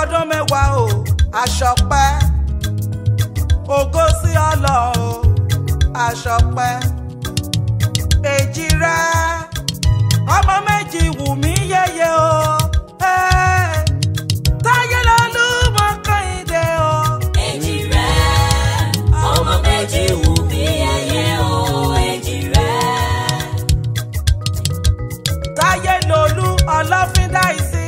ọdún mẹ́wàá o àṣọpẹ́ ògo sí ọlọ o àṣọpẹ́ èjì rẹ ọmọ méjì wù mí yẹyẹ o ẹ́, táyé lọ́lú mọ́ kẹ́hìndé o. èjì rẹ ọmọ méjì wù mí yẹyẹ o èjì rẹ. táyé lolú ọlọ́fíńdáìsí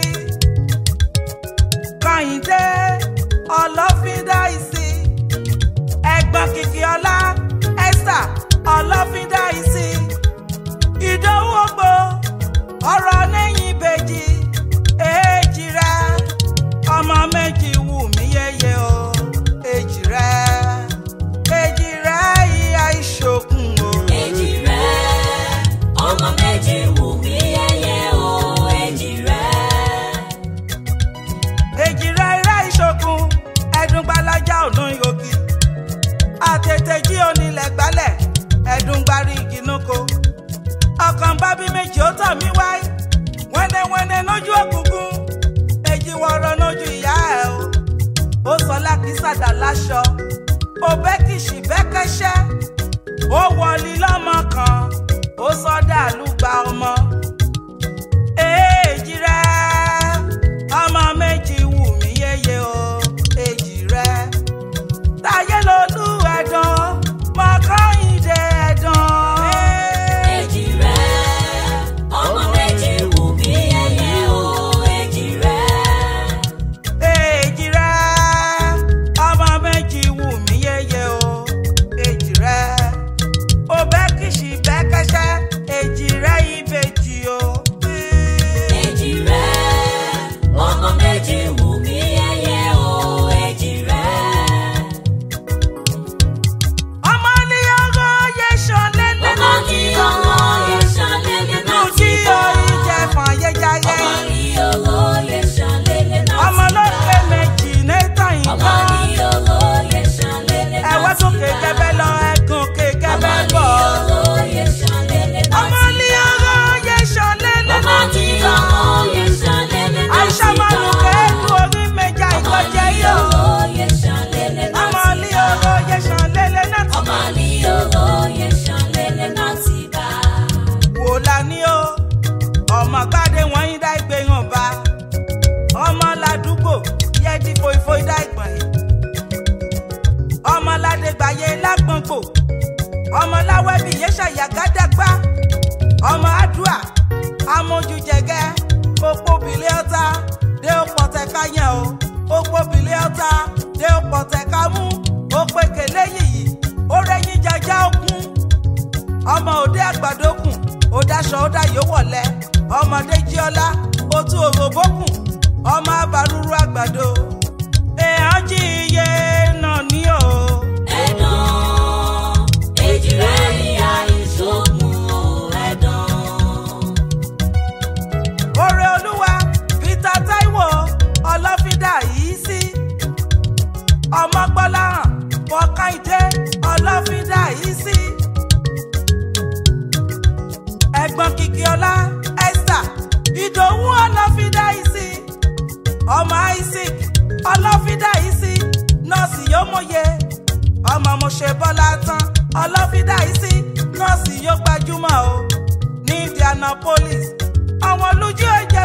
kàyíndé ọlọ́fíńdáìsí ẹ̀gbọ́n kìkì ọlá esther ọlọ́fíńdáìsí ìdòwú ògbó ọ̀rọ̀ lẹ́yìn ìbejì èjì rẹ ọmọ méjì wù mí yẹyẹ o èjì rẹ èjì rẹ ìyá ìṣòkun o. èjì rẹ ọmọ méjì wù mí yẹyẹ o èjì rẹ. èjìrẹ́ irẹ́ ìṣòkun ẹ̀dùn gbalaja ọ̀nà ìhògì àtètè jí onílẹ̀ gbálẹ̀ ẹ̀dùn gbarí ìgìnnúko ọkàn bábí méjì ó tọ̀ mí wáyé wẹ́nẹ́wẹ́nẹ́ lójú òkùnkùn èjì wọ̀rọ̀ lójú ìyá ẹ̀ o ó sọ lákìsàdà láṣọ ó bẹ́ kìsì bẹ́kẹ́ṣẹ́ ó wọlé lọ́mọ kan ó sọdá àlùgbà ọmọ èjì rẹ ọmọ méjì wù mí yéye o èjì rẹ táyé lolú ẹ̀dán mọ́kànlélẹ́ ẹ̀dán. èjì rẹ ọmọ méjì wù mí yẹyẹ o èjì rẹ. èjì rẹ ọmọ méjì wù mí yéye o èjì rẹ ó bẹ́ kìsì bẹ́ kẹ́sẹ́ èjì rẹ ìbejì o. èjì rẹ ọmọ méjì wù mí yẹyẹ o èjì rẹ. ọmọ ní ọgọ́ yẹ sọlẹ̀ ọmọ lẹ́nu ní ọmọ yẹn ṣàlẹ́lẹ̀ nù náà tí ti bá. orí jẹ fún ayẹyẹ. ọmọ ní ọmọ yẹn ṣàlẹ́lẹ̀ náà ti bá. ọmọ lókè méjì nẹ́tàn yìí ọmọ kan. ní ọmọ yẹn ṣàlẹ́lẹ̀ náà ẹ̀wọ́ ti tó bá. kékẹ́bẹ́ lọ ẹ̀gùn kékẹ́bẹ́ ọmọ ní bọ̀. ọmọ yẹn ṣàlẹ́lẹ̀ náà ọmọ ti ní bá. ọgọ́ yẹ sọlẹ̀ ọmọ lẹ́nu ní tí ọmọ yẹn ṣàlẹ́lẹ̀ náà ti àìsàn bá. mọ́nù kéèkù orí méjà ọmọ ìkọjẹ́ ní yóò. ọmọ yẹn ṣàlẹ́lẹ̀ náà ọmọ ti ní bá. ọgọ́ yẹ sọlẹ̀ lẹ́nu tí ọmọ ní ọmọ yẹn ṣàlẹ́lẹ̀ náà ti bá. wò lání o. ọmọ gbádé wọn yín dá ìgbé hàn bá. ọmọ ládùúgbò yẹ di foifoi dá ìgbọ̀n yìí. ọmọ ládégbàyé lágbọ̀ngbò. ọmọ láwẹ́bí yẹ ṣàyàgádàgbà. ọmọ àdúà amójújẹgẹ òpó bìlẹ̀ ọ̀tá dé òpó tẹ̀ka yẹn o òpó bìlẹ̀ ọ̀tá dé òpó tẹ̀ka mú òpè kèlé yìí ó rẹ́yìn jajá òkun ọmọ òde àgbàdókùn ó daṣọ ó dayò wọ̀lẹ́ ọmọdé jíọlá ó tún òròbókùn ọmọ abàrúrú àgbàdo èèyàn jí iye náà ní o. ẹ̀dán èjì rẹ̀ ìyá ìṣògùn o ẹ̀dán. Oore Olúwa Peter Taiwo ọlọ́fídà yìí sí. Ọmọ Gbọ́láhàn Bọ́káìdé ọlọ́fídà yìí sí. Ẹ̀gbọ́n Kìkìọ́lá Esther Ìdòwú ọlọ́fídà yìí sí. Ọmọ Isaac ọlọ́fídà yìí sí. Nọ́ọ̀sì yóò mọ̀ye. Ọmọ Mọ̀ṣẹ́ Bọ́lá tán ọlọ́fídà yìí sí. Nọ́ọ̀sì yóò gbajúmọ̀ o ní Indianapolis. Àwọn olójú ẹ̀jẹ̀.